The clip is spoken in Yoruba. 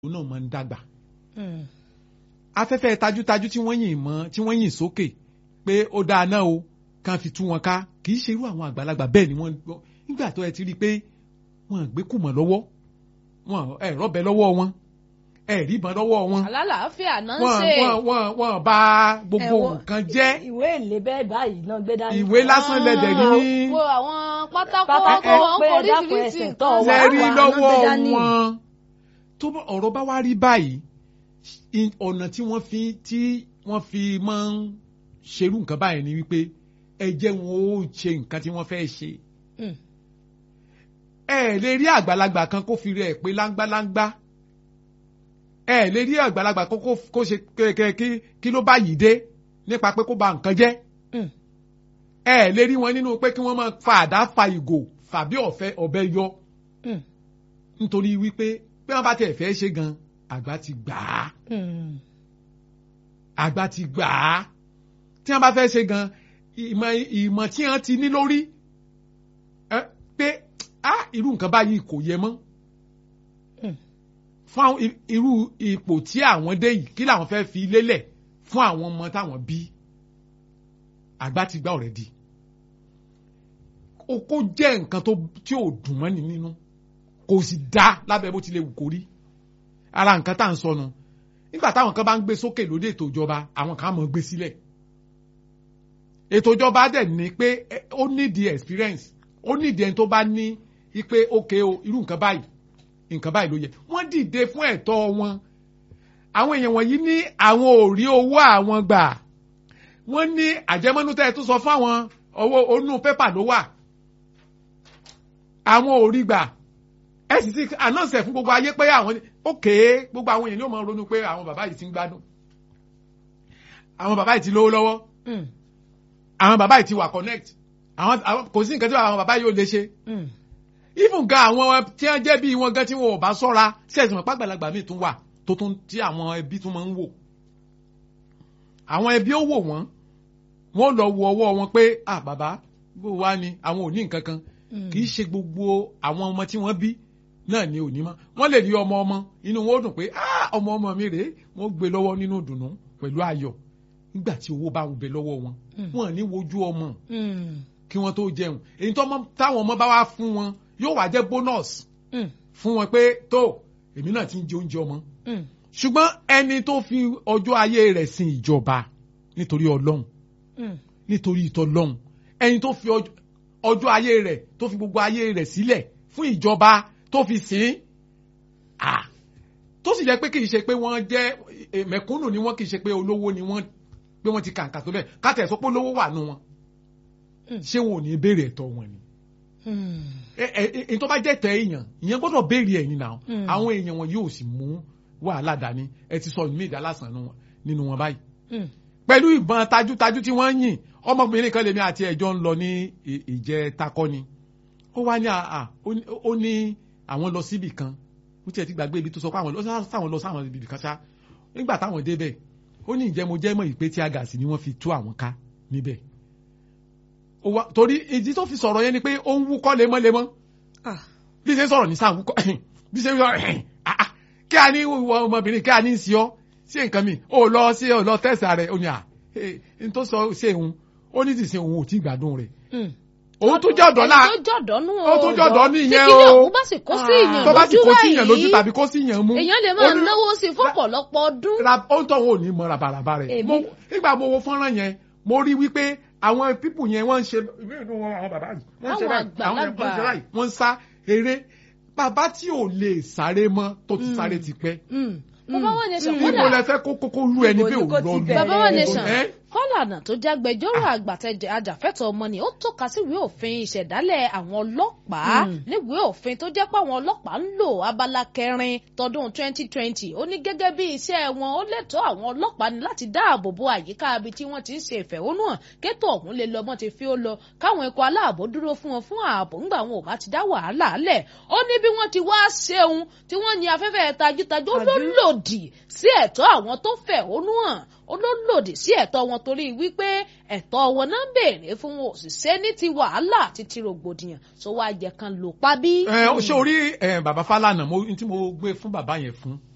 òun náà máa ń dàgbà. afẹ́fẹ́ tajútajú tí wọ́n yìn mọ́ tí wọ́n yìn sókè pé ó dáa náà o kàn fi tú wọn ká kì í ṣe irú àwọn àgbàlagbà bẹ́ẹ̀ ni wọ́n gbọ́ nígbà tó ẹ ti rí i pé wọ́n gbé kùmọ̀ lọ́wọ́ wọ́n ẹ̀ rọ́bẹ lọ́wọ́ wọn ẹ̀ rí ìbọn lọ́wọ́ wọn alálàáfíà náà ń wọ́n ṣe wọ́n wọ́n wọ́n bà gbogbo Ẹ̀wọ̀n- nǹkan jẹ́ ìwé ìlé bẹ́ẹ̀ báyìí náà gbé dání. ìwé lásán lẹ́dẹ̀ rí ní wo àwọn pátákó Pátákó ọkọ̀ wọn pé kò ẹ dákun oríṣiríṣi ẹsẹ̀ tó nǹkan wà. lẹ́rí wà, lọ́wọ́ wọ́n gbé dání. wọn tó bá- ọ̀rọ̀ bá wá rí báyìí i- ọ̀nà tí wọ́n fi tí wọ́n fi máa ń ṣerú nǹkan báyìí ni wípé ẹ jẹ́ wọn ó ṣe nǹkan tí wọ́n fẹ́ ṣe Mm. ẹ lè rí àgbàlagbà kan kó fi rẹ̀ pé láńgbáláńgbá ẹ lè rí àgbàlagbà kan kó kó ṣe kẹ̀kẹ́ kí kí ló bá yìí dé nípa pé kó ba nǹkan jẹ́ Mm. ẹ lè rí wọn nínú pé kí wọ́n máa fa àdá fa ìgò fàbí ọ̀fẹ́ ọ̀bẹ yọ Mm. nítorí wípé bí wọ́n bá tẹ̀ fẹ́ ṣe gan àgbà ti gbà á Mm. àgbà ti gbà á tí wọ́n bá fẹ́ ṣe gan ìmọ̀ ìmọ̀ tí wọ́n ti ní lórí ẹ, pé á irú nǹkan báyìí kò yẹ mọ́ Mm. fún àwọn i- irú ipò tí àwọn dé yìí kí làwọn fẹ́ fi lélẹ̀ fún àwọn ọmọ táwọn bí àgbà ti gbà already ó kó jẹ́ nǹkan tó tí ò dùn mọ́ni nínú kò sì dá lábẹ́ bó tilẹ̀ wù kó rí ara nǹkan tá à ń sọnù nígbà táwọn kan bá ń gbé sókè lóde ètò ìjọba àwọn kan á mọ̀ gbé sílẹ̀ ètò ìjọba dẹ̀ ní pé ẹ, ó nídìí experience ó nídìí ẹni tó bá ní i pé ókè o irú nǹkan báyìí nǹkan báyìí ló yẹ wọ́n dìde fún ẹ̀tọ́ wọn àwọn èèyàn wọ̀nyí ní àwọn ò rí owó àwọn gbà wọ́n ní àjẹmọ́nú tẹ́ ẹ tún sọ fún àwọn owó onú pépà ló wà àwọn ò rí gbà ẹ sì ti announce ẹ̀ fún gbogbo ayé pé àwọn ní ókè gbogbo àwọn èèyàn ni ó máa ronú pé àwọn bàbá yìí ti ń gbádùn àwọn bàbá yìí ti lówó lọ́wọ́ Mm. àwọn bàbá yìí ti wà connect àwọn àwọn- kò sí nǹkan tí àwọn bàbá yìí ò lè ṣe Mm. even gan àwọn tí wọ́n jẹ́ bí wọn gan tí wọn ò bá ṣọ́ra sẹ́ẹ̀sì mọ̀ pàgbàlagbà míì tún wà tó tún tí àwọn ẹbí tún máa ń wò àwọn ẹbí ó wò wọ́n wọ́n lọ wo ọwọ́ wọn pé ah bàbá bó wá ni àwọn ò ní nǹkan kan Mm. kì í ṣe gbogbo àwọn ọmọ tí wọ́n bí náà ni ò ní mọ́ wọ́n lè rí ọmọ ọmọ inú wọn ó dùn pé ah ọmọ ọmọ mi rèé wọ́n gbé lọ́wọ́ nínú ìdùnnú pẹ̀lú ayọ̀ nígbà tí owó bá ń bẹ lọ́wọ́ wọn Mm. wọn ò ní wojú ọmọ Mm. kí wọ́n tó jẹun èyí tó mọ- táwọn ọmọ bá wá fún wọn yóò wá jẹ́ bonus Mm. fún wọn pé tó èmi náà ti ń jẹ oúnjẹ ọmọ Mm. ṣùgbọ́n ẹni tó fi ọjọ́ ayé rẹ̀ sin ìjọba nítorí ọlọ́run Mm. nítorí ìtọ́lọ́run ẹni tó fi ọjọ́- ọjọ́ ayé rẹ̀ tó fi gbogbo ayé rẹ̀ sílẹ̀ fún ìjọba tó fi sìn ah tó sì jẹ́ pé kì í ṣe pé wọ́n jẹ́ eh, mẹ̀kúnnù ni wọ́n kì í ṣe pé olówó ni wọ́n pé wọ́n ti kàǹkà tó bẹ́ẹ̀ káàtẹ̀ sọ pé olówó wà nù wọn Mm. ṣé wọn ò ní béèrè ẹ̀tọ́ wọn ni Mm. ẹ ẹ ẹ tó bá jẹ́ tẹ èèyàn ìyẹn gbọ́dọ̀ béèrè ẹ̀yìn náà Mm. àwọn èèyàn wọn yóò sì mú wàhálà dání ẹ ti sọ ìmí ìdálásán nínú wọn báyìí Mm. pẹ̀lú ìbọn tajútajú tí wọ́n ń yìn ọmọbìnrin kan lèmi àti ẹ̀jọ́ ń lọ ní ì- ìjẹ takọ́ni ó wá ní àà ó ní- ó ní àwọn lọ síbì kan ó tiẹ̀ ti gbàgbé ibi tó sọ pé àwọn lọ sáwọn lọ sáwọn ibì kan ṣá nígbà táwọn débẹ̀ ó ní ìjẹ́ mo jẹ́ mọ̀ ìpè tí agàsì ni wọ́n fi tú àwọn ká níbẹ̀ Ó wá- torí ìdí tó fi sọ̀rọ̀ yẹn ni pé ó ń wúkọ́ lemọ́lemọ́ Ah. bí ṣe ń sọ̀rọ̀ ní sáà wúkọ́ bí ṣe ń sọ̀rọ̀ ah, ah, kí a ní ìwọ ọmọbìnrin kí a ní í sí ọ sí nǹkan mi ó lọ sí ọ lọ tẹ̀sí rẹ̀ ó ní à n tó sọ ṣe òun ó ní ti ṣe òun ò tí gbádùn rẹ̀ Mm. òun tó jẹ́ ọ̀dọ́ náà ẹni tó jọ̀dọ̀ nù ó tó jẹ́ ọ̀dọ́ nìyẹn tí kílẹ̀ o ọ̀hún bá sì kó sí ìyàn tó bá sì lójú kó sí ìyàn lójú báyìí tàbí kó sí ìyàn mú èèyàn lè máa ó ní- náwó sí i fún ọ̀pọ̀lọpọ̀ ọdún. ra ó ń tọ́ wọn ò ní mọ rabaraba rẹ̀ Èmi- Mo- nígbà mo wo fọ́nrán yẹn mo rí wípé àwọn pípù yẹn wọ́n ń ṣe ìwé ìdún wọn àwọn bàbá yìí wọ́n ń ṣe Àwọn báyìí àwọn yẹn wọ́n ń ṣe àgbàlagbà. báyìí wọ́n ń sá eré bàbá tí ò lè sáré mọ́ tó ti Mm. sáré ti pẹ́ Mm. bàbá wọn nation níbo kódà lẹ fẹ́ kó kókó lu ẹni Ibo bí ni òun kó lọ ti lu bẹ̀rẹ̀? bàbá wọn nation ẹ́ kọ́lànà tó jágbẹjọ́rò àgbàtẹ̀jẹ̀ ajàfẹ́tọ̀ ọmọnìyàn ó tọ́ka síwèé òfin ìṣẹ̀dálẹ̀ àwọn ọlọ́pàá Mm. níwèé òfin tó jẹ́ pé àwọn ọlọ́pàá ń lò abala kẹrin tọdún 2020 ó ní gẹ́gẹ́ bí iṣẹ́ wọn ó lẹ́tọ̀ọ́ àwọn ọlọ́pàá ní láti dáàbò bo àyíká ibi tí wọ́n ti ń ṣe ìfẹ̀hónúhàn kétò ọ̀hún lè lọ mọ́ ti fi ó lọ káwọn ikọ̀ aláàbò dúró fún wọn fún ààbò ńgbà wọn ò bá ti dá wàhálà lẹ̀ ó ní bí wọ́n ti wá ṣeun tí wọ́n ní afẹ́fẹ́ tajútajú ó ló Tajú. lòdì sí ẹ̀tọ́ àwọn tó fẹ̀hónú hàn ó ló lòdì sí ẹ̀tọ́ wọn torí wípé ẹ̀tọ́ wọn náà ń béèrè fún wọn òṣìṣẹ́ ní ti wàhálà àti ti rògbòdìyàn tó wá jẹ kan lò pa bí. ẹ ṣé orí ẹ, bàbá Fálànà mo tí mo gbé fún bàbá yẹn fún